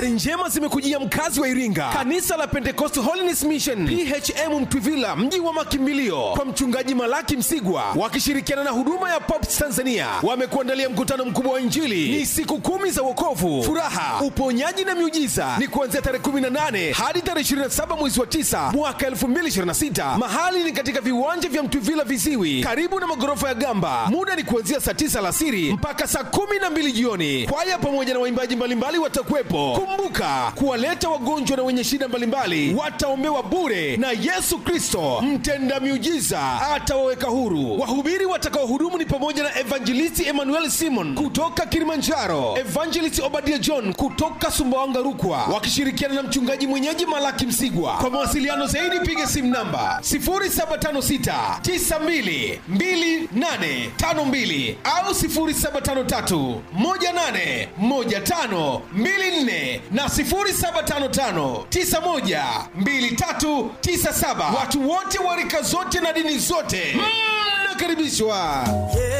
habari njema zimekujia mkazi wa iringa kanisa la pentecost holiness mission phm mtwivila mji wa makimbilio kwa mchungaji malaki msigwa wakishirikiana na huduma ya pops tanzania wamekuandalia mkutano mkubwa wa injili ni siku kumi za wokovu furaha uponyaji na miujiza ni kuanzia tarehe 18 hadi tarehe 27 mwezi wa 9 mwaka 2026 mahali ni katika viwanja vya mtwivila viziwi karibu na magorofa ya gamba muda ni kuanzia saa 9 alasiri mpaka saa 12 jioni kwaya pamoja na waimbaji mbalimbali watakuwepo kumbuka kuwaleta wagonjwa na wenye shida mbalimbali wataombewa bure na yesu kristo mtenda miujiza atawaweka huru wahubiri watakaohudumu ni pamoja na evangelisti emmanuel simon kutoka kilimanjaro evangelist obadia john kutoka sumbawanga rukwa wakishirikiana na mchungaji mwenyeji malaki msigwa kwa mawasiliano zaidi piga simu namba 0756 92 2852 au 0753 18 15 24 na 0755 91 2397 watu wote wa rika zote na dini zote mnakaribishwa